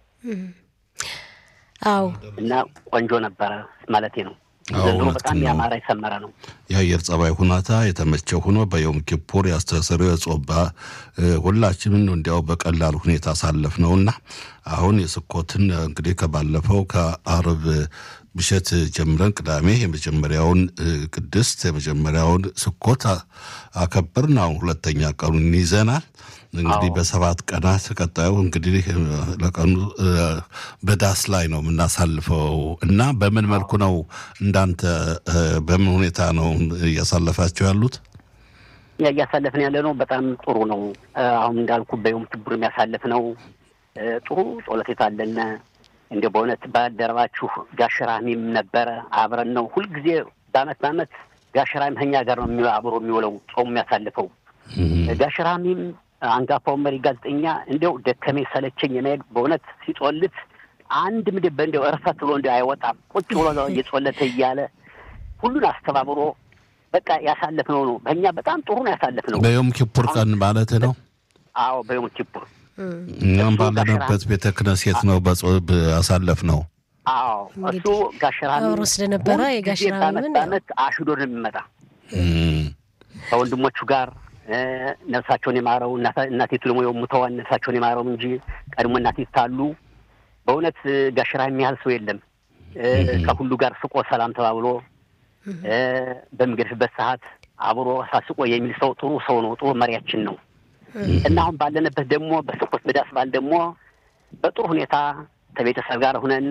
S2: አዎ
S5: እና ቆንጆ ነበረ ማለቴ ነው። ዘንድሮ በጣም ያማረ የሰመረ ነው።
S1: የአየር ጸባይ ሁኔታ የተመቸው ሆኖ በዮም ኪፑር ያስተሰሩ የጾባ ሁላችንም እንዲያው በቀላል ሁኔታ አሳለፍ ነው እና አሁን የስኮትን እንግዲህ ከባለፈው ከአርብ ምሽት ጀምረን ቅዳሜ የመጀመሪያውን ቅድስት የመጀመሪያውን ስኮት አከብርን። አሁን ሁለተኛ ቀኑን ይዘናል። እንግዲህ በሰባት ቀናት ቀጣዩ እንግዲህ ለቀኑ በዳስ ላይ ነው የምናሳልፈው እና በምን መልኩ ነው እንዳንተ በምን ሁኔታ ነው እያሳለፋቸው ያሉት?
S5: እያሳለፍን ያለ ነው። በጣም ጥሩ ነው። አሁን እንዳልኩ በዮም ኪፑር የሚያሳልፍ ነው። ጥሩ ጸሎት የታለነ እንደ በእውነት ባልደረባችሁ ጋሽራሚም ነበረ አብረን ነው ሁልጊዜ በአመት በአመት ጋሽራሚ ከኛ ጋር ነው አብሮ የሚውለው ጾሙ የሚያሳልፈው ጋሽራሚም አንጋፋው መሪ ጋዜጠኛ እንዲያው ደከመኝ ሰለቸኝ የማሄድ በእውነት ሲጦልት አንድ ምድብ እንዲያው እርፈት ብሎ እንዲ አይወጣም። ቁጭ ብሎ እየጾለተ እያለ ሁሉን አስተባብሮ በቃ ያሳለፍነው ነው። በእኛ በጣም ጥሩ ነው ያሳለፍነው።
S1: በዮም ኪፑር ቀን ማለት ነው።
S5: አዎ በዮም ኪፑር
S1: እኛም ባለንበት ቤተ ክህነት ነው አሳለፍ ነው።
S5: አዎ እሱ ጋሽራሚ
S2: አብሮ ስለነበረ የጋሽራሚን
S5: በአመት አሽዶ ነው የሚመጣ ከወንድሞቹ ጋር ነፍሳቸውን የማረው እናቴቱ ደግሞ የሙተዋን ነፍሳቸውን የማረው እንጂ ቀድሞ እናቴት ታሉ በእውነት ጋሽራ የሚያህል ሰው የለም። ከሁሉ ጋር ስቆ ሰላም ተባብሎ በሚገድፍበት ሰዓት አብሮ ሳስቆ የሚል ሰው ጥሩ ሰው ነው። ጥሩ መሪያችን ነው እና አሁን ባለንበት ደግሞ በስኮት በዳስ ባል ደግሞ በጥሩ ሁኔታ ከቤተሰብ ጋር ሁነን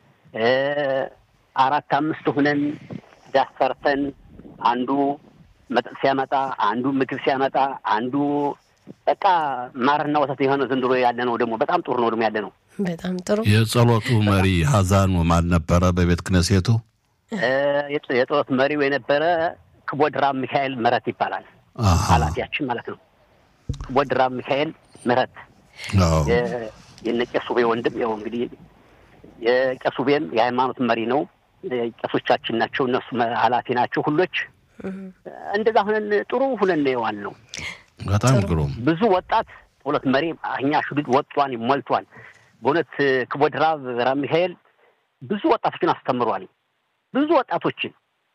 S5: አራት አምስት ሁነን ዳስ ሰርተን አንዱ መጠጥ ሲያመጣ አንዱ ምግብ ሲያመጣ አንዱ በቃ ማርና ወተት የሆነ ዘንድሮ ያለ ነው። ደግሞ በጣም ጥሩ ነው ደግሞ ያለ ነው።
S2: በጣም ጥሩ።
S1: የጸሎቱ መሪ ሀዛኑ ማን ነበረ? በቤተ ክህነቱ
S5: የጦት መሪው የነበረ ክቦድራም ሚካኤል ምህረት ይባላል። ኃላፊያችን ማለት ነው። ክቦድራም ሚካኤል ምህረት የነ ቄሱ ቤ ወንድም ያው እንግዲህ የቄሱ ቤም የሃይማኖት መሪ ነው። ቄሶቻችን ናቸው። እነሱ ኃላፊ ናቸው። ሁሎች እንደዛ ሁነን ጥሩ ሁነን የዋል ነው።
S1: በጣም ግሩም
S5: ብዙ ወጣት ሁለት መሪ እኛ ሽዱድ ወጧን ሞልቷል። በእውነት ክቦድራብ ራም ሚካኤል ብዙ ወጣቶችን አስተምሯል። ብዙ ወጣቶችን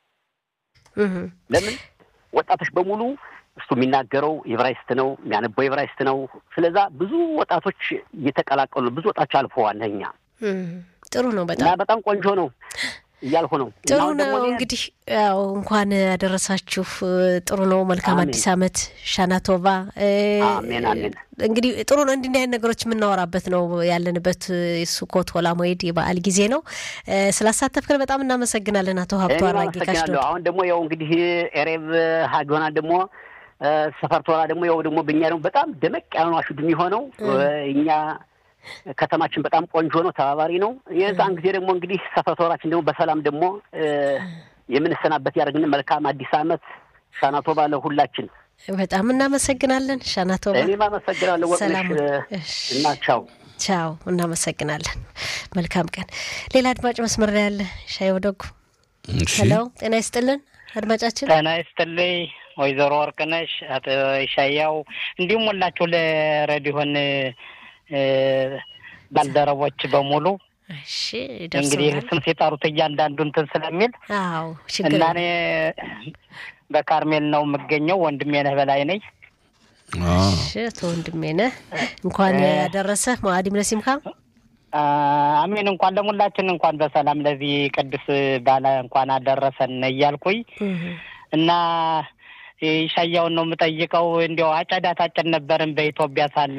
S5: ለምን ወጣቶች በሙሉ እሱ የሚናገረው ኤብራይስት ነው፣ የሚያነበው ኤብራይስት ነው። ስለዛ ብዙ ወጣቶች እየተቀላቀሉ ብዙ ወጣቶች አልፈዋል። እኛ
S2: ጥሩ ነው።
S5: እና
S2: በጣም
S5: በጣም ቆንጆ ነው እያልኩ ነው።
S2: ጥሩ
S5: እና አሁን ደግሞ
S2: ነው።
S5: እኔ-
S2: እንግዲህ ያው እንኳን ያደረሳችሁ ጥሩ ነው። መልካም
S5: አሜን።
S2: አዲስ ዓመት ሻናቶቫ።
S5: አሜን አሜን።
S2: እንግዲህ ጥሩ ነው። እንዲህ አይነት ነገሮች የምናወራበት ነው ያለንበት ሱኮት ሆላ ሞይድ የበዓል ጊዜ ነው። እ፣ ስላሳተፍከን በጣም እናመሰግናለን አቶ ሀብቶ
S5: እኔም
S2: አራጌ
S5: አመሰግናለሁ።
S2: ካሽዶድ።
S5: አሁን ደግሞ ያው እንግዲህ ኤሬብ ሀጊሆና ደግሞ ሰፈርቶራ ደግሞ ያው ደግሞ በእኛ ደግሞ በጣም ደመቅ ያለ ነው አሹድ የሚሆነው እኛ ከተማችን በጣም ቆንጆ ነው፣ ተባባሪ ነው። የዛን ጊዜ ደግሞ እንግዲህ ሰፈርቶራችን ደግሞ በሰላም ደግሞ እ፣ የምንሰናበት ያደርግን። መልካም አዲስ ዓመት ሻናቶባ ለሁላችን።
S2: በጣም እናመሰግናለን ሻናቶባ።
S5: እኔም አመሰግናለሁ ወቅነሽ
S2: ሰላም
S5: እ፣
S2: እሺ።
S5: እና ቻው።
S2: ቻው፣ እናመሰግናለን። መልካም ቀን። ሌላ አድማጭ መስመር ላይ ያለ ሻይ ወደጉ።
S1: እሺ
S2: ሄሎ፣ ጤና ይስጥልን አድማጫችን።
S3: ጤና ይስጥልኝ ወይዘሮ ወርቅነሽ አቶ ሻያው እንዲሁም ሁላችሁ ለሬዲዮን እ፣ ባልደረቦች በሙሉ
S2: እሺ
S3: እንግዲህ
S2: ደርሰናል።
S3: ስም ሲጠሩት እያንዳንዱ እንትን ስለሚል
S2: አዎ ችግር
S3: እና
S2: የለም።
S3: እኔ በካርሜል ነው የምገኘው። ወንድሜ ነህ በላይ ነኝ።
S1: አዎ።
S2: እሺ አቶ ወንድሜ ነህ እንኳን
S3: እ-
S2: ያደረሰ ማዕዲም ለሲምካ
S3: አ፣ አሜን። እንኳን ለሙላችን እንኳን በሰላም ለዚህ ቅዱስ ባለ እንኳን አደረሰን እያልኩኝ እና ሻያውን ነው የምጠይቀው። እንዲያው አጨዳ ታጭድ ነበርን በኢትዮጵያ ሳለ